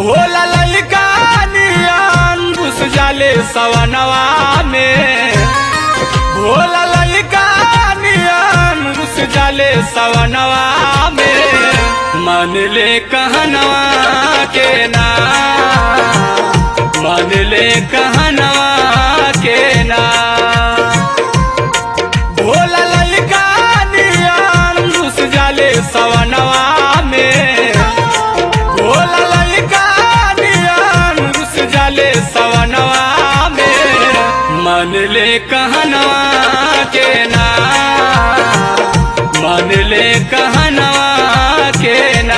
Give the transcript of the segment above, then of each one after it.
भोला ललका नियन घुस जाले सवनवा में भोला ललका नियन घुस जाले सवनवा में मन ले कहनवा के ना मन ले कहनवा के ना भोला ललका नियन घुस जाले सवनवा में भोला ललका नियन घुस जाले सवनवा में मन ले कहनवा के ना मन ले कहनवा के ना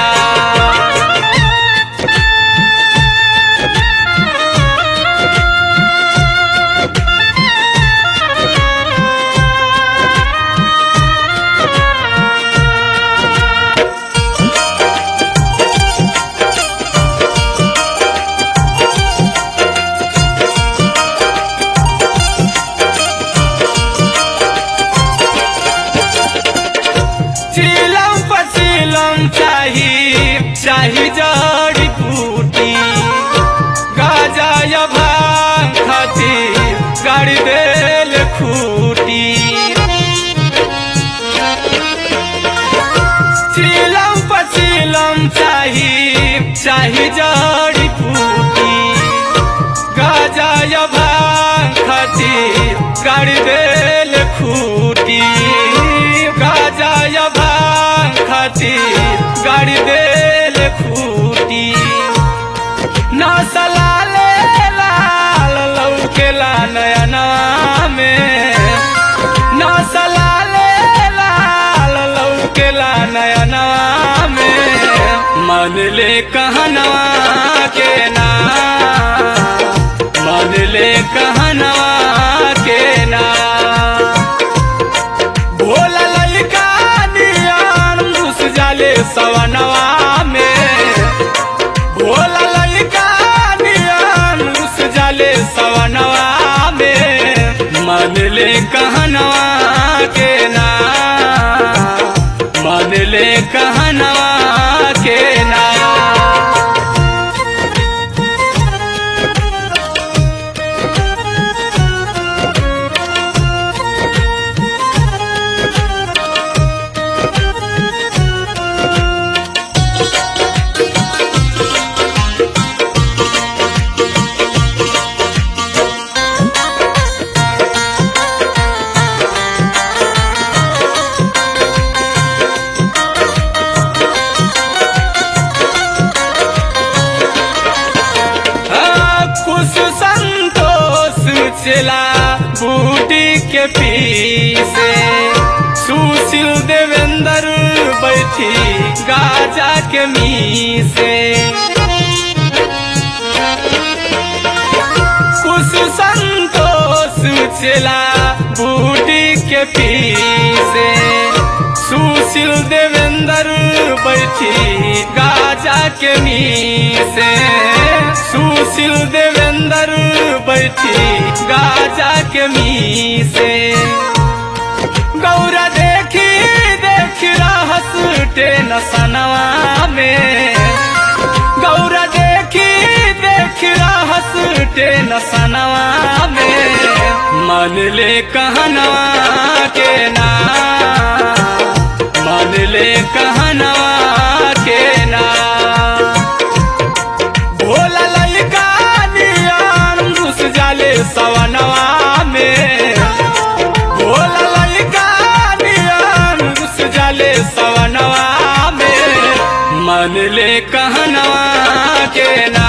चिलम पचिलम चाही चाही जड़ी बूटी गाजा या भांग खाती गाड़ी देल खूटी चिलम पचिलम चाही चाही जड़ी बूटी गाजा या भांग खाती गाड़ी देल खूटी गाजा या भांग खाती गाड़ी देल खूटी नसला ले लाल लौकेला नयना में नसला ले लाल लौकेला नयना में मन ले कहनवा के ना मन ले कहनवा के ना भोला ललका नियन घुस जाले सवनवा में भोला ललका नियन घुस जाले सवनवा में मन ले कहनवा के ना मन ले कहनवा के ना कुछ संतोष चला बूटी के पीछे सुशील देवेंद्र बैठी गाजा के मीसे कुछ संतोष चला बूटी के पीछे सुशील देवेंद्र बैठी गाजा के मीसे सुशील देवेंद्र बैठी गाजा के मीसे गौरा देखी देखी रहस टेन सनवा में गौरा देखी देखी रहस टेन सनवा में मन ले कहनवा के ना मन ले कहनवा के ना भोला ललका नियन घुस जाले सवनवा में भोला ललका नियन घुस जाले सवनवा में मन ले कहनवा के ना